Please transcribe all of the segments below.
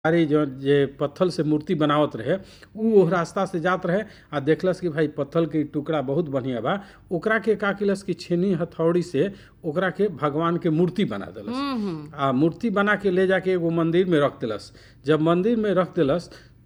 अरे जो जे पत्थल से मूर्ति बनावत रहे उ ओह रास्ता से जात रहे आ देखलस कि भाई पत्थल के इ टुकड़ा बहुत बढ़िया बा ओकरा के का केलस कि छेनी हथौड़ी से ओकरा के भगवान के मूर्ति बना देलस आ मूर्ति बना के ले जाके एगो मंदिर में रख देलस जब मंदिर में रख देलस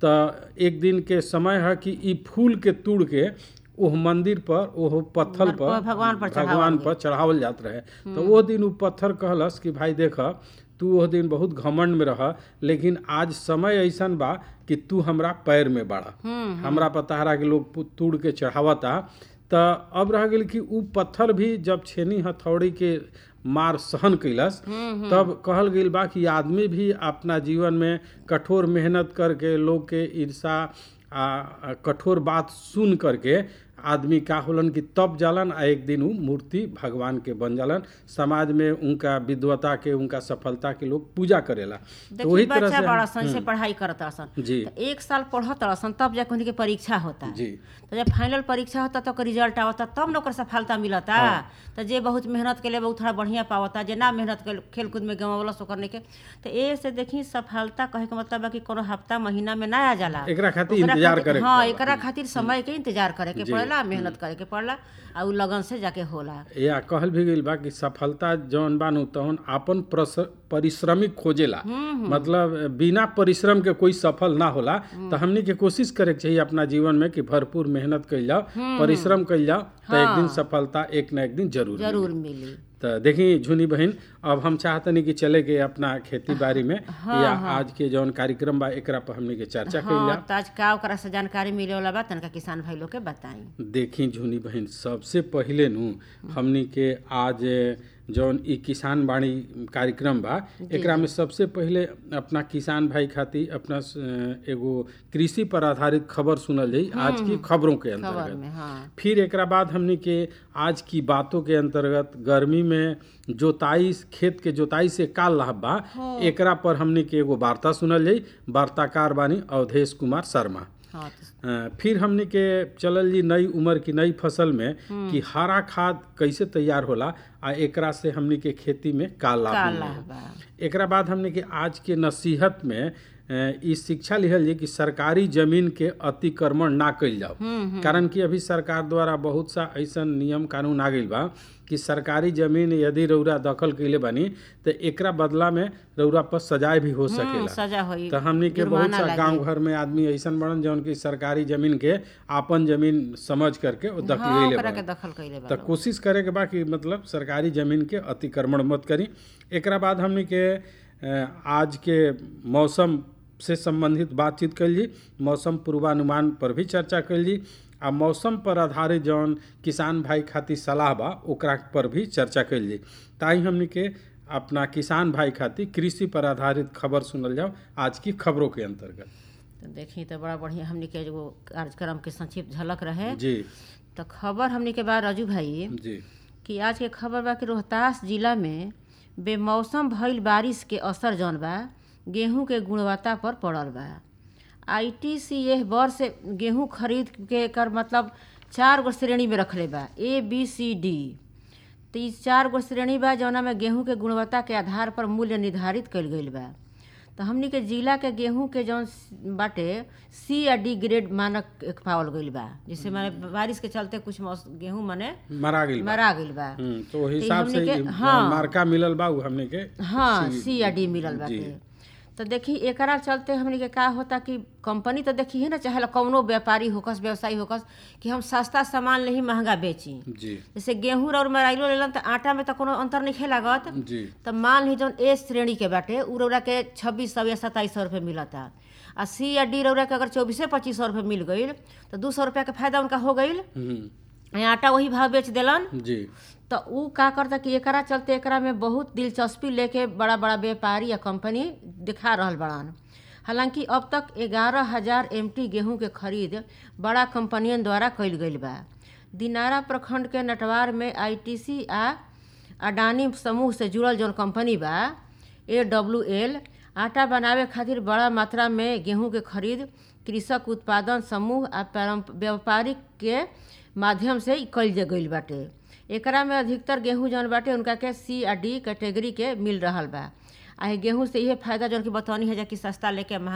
त एक दिन के समय है कि इ फूल के तोड़ के ओह मंदिर पर ओह पत्थल पर भगवान पर चढ़ावल भगवान पर चढ़ावल जात रहे तो वो दिन उ पत्थर कहलस कि भाई देख तू ओह दिन बहुत घमंड में रह लेकिन आज समय ऐसन बा कि तू हमरा पैर में बाड़ा हमरा पताहरा के लोग पु- तोड़ के चढ़ावता त अब रह गेल कि उ पत्थर भी जब छेनी हथौड़ी के मार सहन कैलस तब कहल गेल बा कि आदमी भी अपना जीवन में कठोर मेहनत करके लोग के ईर्षा आ आ कठोर बात सुन करके आदमी का होलन कि तब जालन आ एक दिन उ मूर्ति भगवान के बन जालन समाज में उनका विद्वता के उनका सफलता के लोग पूजा करेला तो देखिए वही तरह बच्चा से बड़ा सन से पढ़ाई करत सन जी तो एक साल पढ़त सन तब जाके उनके परीक्षा होता जी तो जब फाइनल परीक्षा होता तो ओकर रिजल्ट आवता तब न ओकर सफलता मिलता तो जे बहुत मेहनत के लिए बहुत थोड़ा बढ़िया पावता जे ना मेहनत के खेल कूद में गंवावलस ओकर नहीं के तो ए से देखी सफलता कहे के मतलब बा कि कोनो हफ्ता महीना में ना आ जाला एकरा खातिर ओकरा इंतजार खातिर- करे के हाँ पड़ेला। एकरा खातिर समय के इंतजार करे के पड़ेला मेहनत करे के पड़ला आ उ लगन से जाके होला या कहल भी गईल बा कि सफलता जौन बानू तौन आपन प्रस- परिश्रमिक खोजेला मतलब बिना परिश्रम के कोई सफल ना होला तो हमनी के कोशिश करे के चाहिए अपना जीवन में कि भरपूर मेहनत कइल जाओ परिश्रम कइल जाओ तो एक दिन सफलता एक ना एक दिन जरूर मिली। जरूर मिली तो देखी झुनी बहन अब हम चाहतनी कि चले के अपना खेती बाड़ी में या आज के जौन कार्यक्रम बा एकरा पर हमनी के चर्चा कइल हाँ जा तो आज का ओकरा से जानकारी मिले वाला बा तनका किसान भाई लोग के बताई देखी झुनी बहन सबसे पहिले नु हमनी के आज जौन ई किसान बाड़ी कार्यक्रम बा एकरा में सबसे पहिले अपना किसान भाई खातिर अपना स- एगो कृषि पर आधारित खबर सुनल जाई आज की खबरों के खबर अंतर्गत में हाँ फिर एकरा बाद हमनी के आज की बातों के अंतर्गत गर्मी में जोताई खेत के जोताई से का लाभ बा एकरा पर हमनी के एगो वार्ता सुनल जाई वार्ताकार बानी अवधेश कुमार शर्मा हाँ तो अ, फिर हमनी के चलल जी नई उम्र की नई फसल में कि हरा खाद कैसे तैयार होला आ एकरा से हमनी के खेती में का लाभ का मिलेला। लाभ बा एकरा बाद हमने के आज के नसीहत में अ, ई शिक्षा लिहल जाए कि सरकारी जमीन के अतिक्रमण ना कइल जाओ कारण कि अभी सरकार द्वारा बहुत सा ऐसन नियम कानून आ गइल बा कि सरकारी जमीन यदि रौरा दखल कइले बानी तो एकरा बदला में रौरा पर सजाए भी हो हम्म, सकेला सजा होई तो हमनी के बहुत जुर्माना सा लागी। गांव घर में आदमी ऐसन बड़न जौन की सरकारी जमीन के आपन जमीन समझ करके वो दखल हाँ ले ओकरा के दखल कइले बा तो कोशिश करे के बा कि मतलब सरकारी जमीन के अतिक्रमण मत करी एकरा बाद हमनी के अ, आज के मौसम से संबंधित बातचीत कैल जी मौसम पूर्वानुमान पर भी चर्चा कैल जी आ मौसम पर आधारित जौन किसान भाई खातिर सलाह बा ओकरा पर भी चर्चा कैल जी ताई हमनी के अपना किसान भाई खातिर कृषि पर आधारित खबर सुनल जाओ आज की खबरों के अंतर्गत तो देखी तो बड़ा बढ़िया हमनी के एगो कार्यक्रम के संक्षिप्त झलक रहे जी तो खबर हमनी के बा राजू भाई जी कि आज के खबर बा कि रोहतास जिला में बेमौसम भइल बारिश के असर जौन बा गेहूं के गुणवत्ता पर पड़ल बा आईटीसी एह वर्ष गेहूं खरीद के एकर मतलब चार गो श्रेणी में रखले बा ए बी सी डी तो ई चार गो श्रेणी बा जौना में गेहूं के गुणवत्ता के आधार पर मूल्य निर्धारित कइल गइल बा तो हमनी के जिला के गेहूं के जौन बाटे सी या डी ग्रेड मानक एक पावल गइल बा जैसे माने बारिश के चलते कुछ मौस- गेहूं माने मरा गइल बा मरा गइल बा हम्म, तो ओहि तो हिसाब हमनी से के- ई हाँ। मार्का मिलल बा उ हमने के हाँ सी या डी मिलल जी। बाटे तो देखी एकरा चलते हमनी के का होता कि कंपनी तो देखी है ना चाहे कौनो व्यापारी होकस व्यवसायी होकस कि हम सस्ता सामान नहीं महंगा बेची जी जैसे गेहूं और मराइलो लेलन तो आटा में तो कोनो अंतर नहीं लागत जी तो मान ली जौन ए श्रेणी के बाटे उ रौरा के छब्बीस सौ या सत्ताईस सौ रुपये मिलता आ सी या डी रौरा के अगर चौबीसे पच्चीस सौ रुपये मिल गईल तो दू सौ रुपया के फायदा उनका हो गईल हम्म, आ आटा वही भाव बेच देलन जी तो उ का करता कि एकरा चलते एकरा में बहुत दिलचस्पी लेके बड़ा बड़ा व्यापारी या कंपनी दिखा रहल बड़ान हालांकि अब तक ग्यारह हजार एम गेहूं के खरीद बड़ा कंपनियन द्वारा कइल गइल बा दिनारा प्रखंड के नटवार में आईटीसी आ अडानी समूह से जुड़ल जौन कंपनी बा ए डब्ल्यू एल आटा बनावे खातिर बड़ा मात्रा में गेहूं के खरीद कृषक उत्पादन समूह आ पारंप- व्यापारिक के माध्यम से कइल जा गइल बाटे एकरा में अधिकतर गेहूं जौन बाटे उनका के सी आ डी कैटेगरी के मिल रहल बा आ गेहूं से इहे फायदा जौन कि बतौनी है जा कि सस्ता लेके महंगा